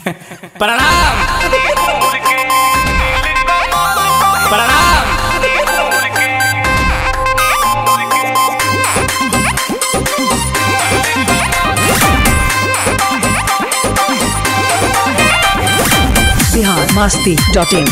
प्रणाम प्रणाम बिहार मस्ती dot in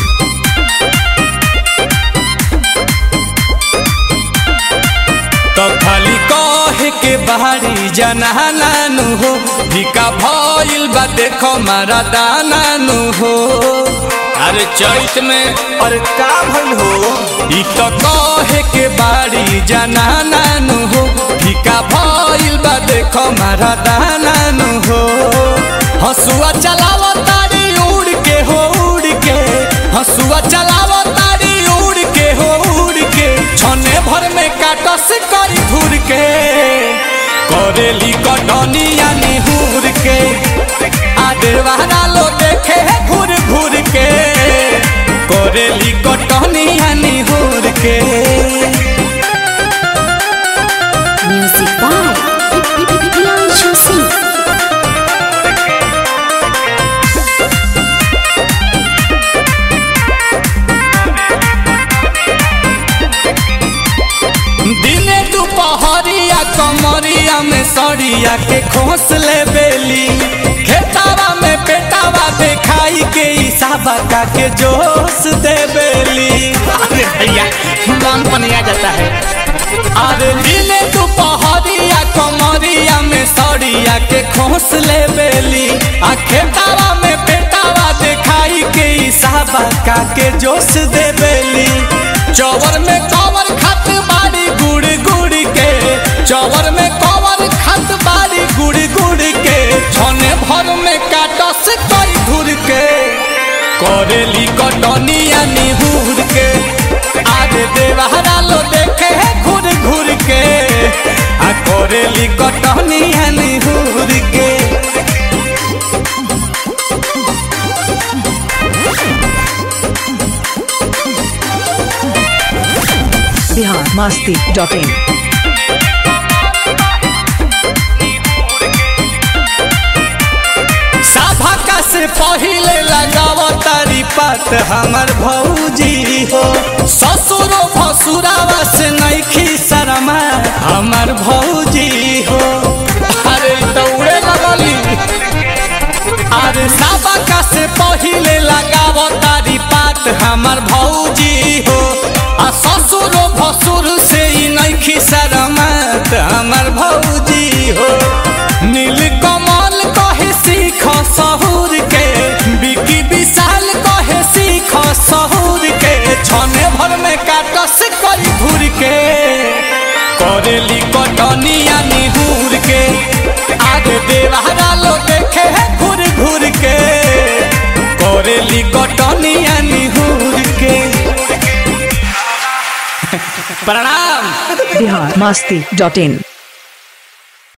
तो खाली कहे के बाहरी जनानु हो भिका भइल बा देखो मारा दानानु हो अरे चैत में अरे का भइल हो ई तो कहे के बाड़ी जनानु हो भिका भइल बा देखो मारा दानानु हो हसुआ चलावो तारी उड़ के हो उड़ के हसुआ चलावो तारी उड़ के हो उड़ के छने भर में काटस करी घूर के करेली कटनिया निहुर के आदेवाना लो देखे घूर घूर के करेली कटनिया निहुर के Music by Piancho Singh. दिने दुपहरिया कमरिया में सड़िया के खोस ले बेली खेतावा में पेटावा देखाई के इसाबा का के जोश दे बेली अरे भैया मन पनिया जाता है अरे दिने दुपहरिया कमरिया में सड़िया के खोस ले बेली आ खेतावा में पेटावा देखाई के इसाबा का के जोश दे बेली चौवर में कवर खत बाड़ी गुड़ गुड़ के चौवर में कवर खत बाड़ी गुड़ गुड़ के छने भर में काटस कई धुर के करेली कटनिया निहुर के आज देवहरा लो देखे है घूर घूर के आ करेली कटनिया निहुर के बिहार मस्ती डॉट इन सभा से पहिले लगाव तारी पात हमर भौजी हो ससुरो भसुरावा से नैखी शरमा हमर भौजी हो अरे दौड़े लगली अरे सभा से पहिले लगाव तारी पात हमर भौजी हो आ ससुरो भसुर से ही नैखी शरमत हमर भौजी हो नील कमल कहे सीख सहूर के बिकी विशाल कहे सीख सहूर के छने भर में काटस करी घूर के करेली कटनिया निहूर के आगे देवहरा लो देखे है घूर घूर के करेली कटनिया निहूर के प्रणाम बिहार मस्ती डॉट इन